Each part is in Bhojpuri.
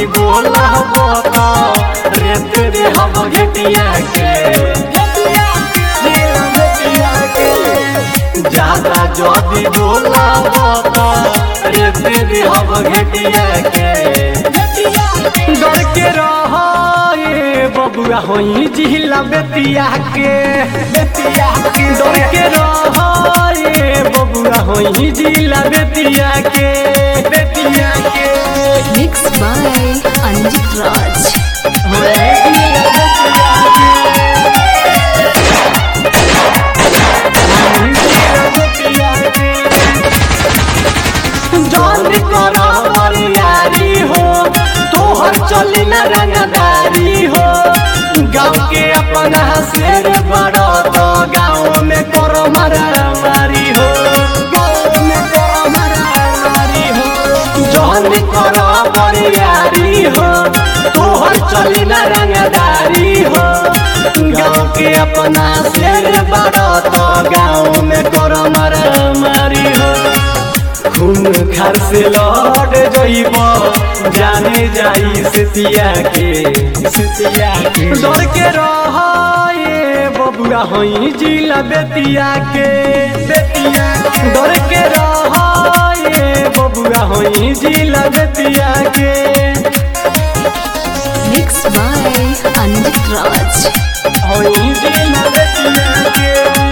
जदी बोला बता रे तेरे हम घटिया के जिला बेतिया के ज्यादा जदी बोला बता रे तेरे हम घटिया के डर के रह बबुआ होई जिला बेतिया के बेतिया के डर के रह बबुआ होई जिला बेतिया के बेतिया के Mixed by Anjit Raj. होई जिला बेतिया के होई जिला बेतिया के जान करा बरियारी हो तोहर चली न रंगदारी हो गाँव के अपना शेर बड़ा तो गाँव में करो मारी हो गाँव में करो मारी हो जान करा बरियारी हो तोहर चली न रंगदारी हो गाँव के अपना शेर बड़ा तो गाँव में करो मारी हो खून घर से लौट जइब जाने जाई सितिया के सितिया के डर के रह बबुआ होई जिला बेतिया के बेतिया डर के रह बबुआ होई जिला बेतिया के Mixed by Anjit Raj. होई जिला बेतिया के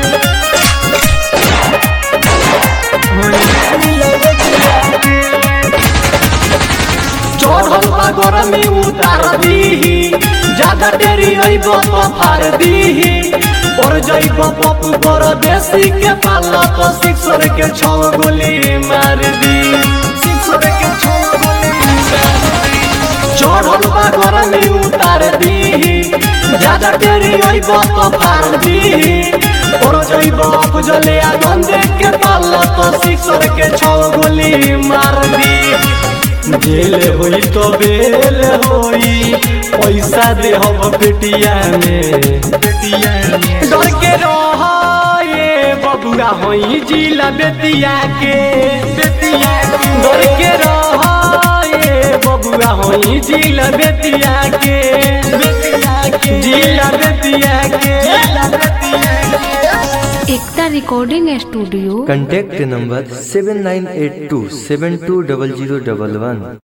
चढ़ल बा गरमी उतार दीही ज्यादा देरी अइब तो फार दीही और जइब पप्पू पर देसी के पाला तो सिक्सर के छौ गोली मार दी सिक्सर के छौ गोली मार दी चढ़ल बा गरमी उतार दीही ज्यादा देरी अइब तो फार दीही और जइब बुझले आनंद के पाला तो सिक्सर के छौ गोली मार दी जेल होई तो बेल होई पैसा दे हम बेटिया में बेटिया में डर के रह बबुआ होई जिला बेतिया के बेतिया डर के रह बबुआ होई जिला बेतिया के बेतिया के जिला बेतिया के जिला बेतिया के Ekta Recording Studio. contact number seven nine eight two seven two double zero double one